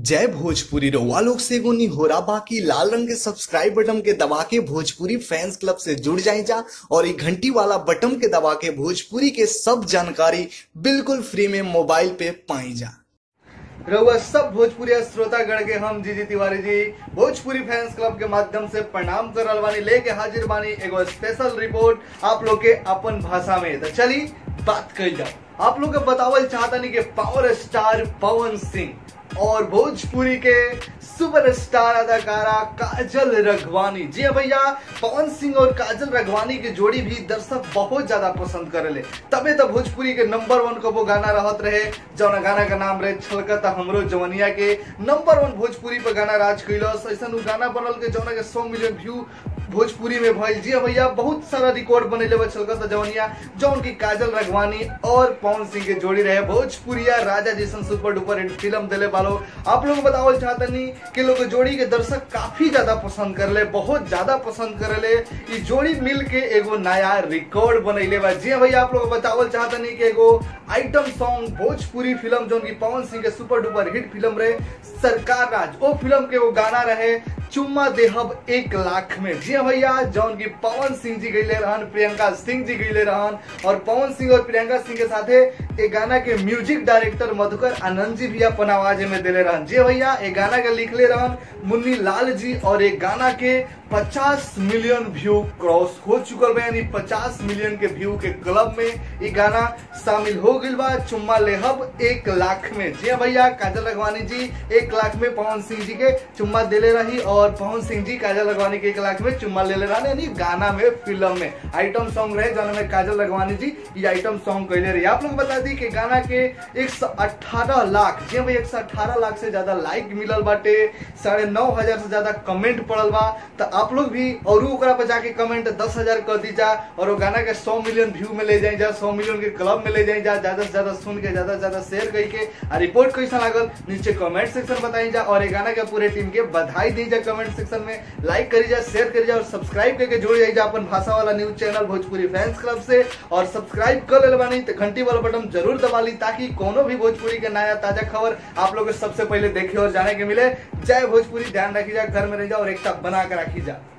जय भोजपुरी रउआ लोग से एगो निहोरा बाकी लाल रंग के सब्सक्राइब बटन के दबा के भोजपुरी फैंस क्लब से जुड़ जाए जा और ये घंटी वाला बटन के दबा के भोजपुरी के सब जानकारी बिल्कुल फ्री में मोबाइल पे पाई जा रउआ सब भोजपुरी श्रोतागण के हम जी जी तिवारी जी भोजपुरी फैंस क्लब के माध्यम से प्रणाम कर रहल बानी लेके हाजिर बानी एगो स्पेशल रिपोर्ट आप लोग के अपन भाषा में तो चली बात कही जाओ आप लोग के बतावल चाहतनी कि पावर स्टार पवन सिंह और भोजपुरी के सुपरस्टार अदाकारा काजल रघवानी जी हाँ भैया पवन सिंह और काजल रघवानी की जोड़ी भी दर्शक बहुत ज्यादा पसंद करेले तबे तो भोजपुरी के नंबर वन को वो गाना रहत रहे जौन गाना का नाम रहे छलकता हमरो जवनिया के नंबर वन भोजपुरी पर गाना राज कैलस ऐसा गाना बनल के जौना के सौ मिलियन व्यू भोजपुरी में भइल जी हाँ भैया बहुत सारा रिकॉर्ड बनेले बा छलकता जवनिया जौन की काजल रघवानी और पवन सिंह के जोड़ी रहे भोजपुरिया राजा जैसन सुपर डुपर हिट फिल्म दिले बालो आप लोग बतावल चाहतनी कि लोग जोड़ी के दर्शक काफी ज्यादा पसंद करले बहुत ज्यादा पसंद करले ई जोड़ी मिल के एगो नया रिकॉर्ड बनैले बा जी हाँ भैया आप लोग बतावल चाहतनी कि एगो आइटम सॉन्ग भोजपुरी फिल्म जौन की पवन सिंह के सुपर डुपर हिट फिल्म रहे सरकार राज वो फिल्म के वो गाना रहे चुम्मा देहब एक लाख में जी हाँ भैया जौन की पवन सिंह जी गईले रहन प्रियंका सिंह जी गईले रहन और पवन सिंह और प्रियंका सिंह के साथे ये गाना के म्यूजिक डायरेक्टर मधुकर आनंद जी भी अपन आवाज में दिले रहन जी हाँ भैया ये गाना के लिखले रहन मुन्नी लाल जी और ये गाना के 50 मिलियन व्यू क्रॉस हो चुकल बा यानी 50 मिलियन के व्यू के क्लब में ये गाना शामिल हो गई बा चुम्मा लेहब एक लाख में जी हाँ भैया काजल रघवानी जी एक लाख में पवन सिंह जी के चुम्मा दिले रही और पवन सिंह जी काजल रघवानी के एक लाख में चुम्मा ले ले रहा यानी गाना में फिल्म में आइटम सॉन्ग रहे जौन में काजल रघवानी जी ये आइटम सॉन्ग कैले रही आप लोग बता दी कि गाना के एक लाख जी हाँ भैया एक लाख से ज्यादा लाइक मिलल बाटे साढ़े नौ हजार से ज्यादा कमेंट पड़ल बा तो आप लोग भी और ओकरा पर जाके कमेंट दस हजार कर दी जा और वो गाना के सौ मिलियन व्यू में ले जाए जा सौ मिलियन के क्लब में ले जाए जा ज्यादा से ज्यादा सुन के ज्यादा से ज्यादा शेयर करके आ रिपोर्ट कैसा लागल नीचे कमेंट सेक्शन बताई जा और ये गाना के पूरे टीम के बधाई दी जा कमेंट सेक्शन में लाइक करी जा शेयर करी जा और सब्सक्राइब करके जुड़ जाई जा अपन भाषा वाला news channel Bhojpuri fans club से और सब्सक्राइब कर ले बानी तो घंटी वाला बटन जरूर दबा ली ताकि कोनो भी भोजपुरी के नया ताजा खबर आप लोग सबसे पहले देखे और जाने के मिले जय भोजपुरी ध्यान रखी जा घर में रह जा और एकता बना कर रखी जा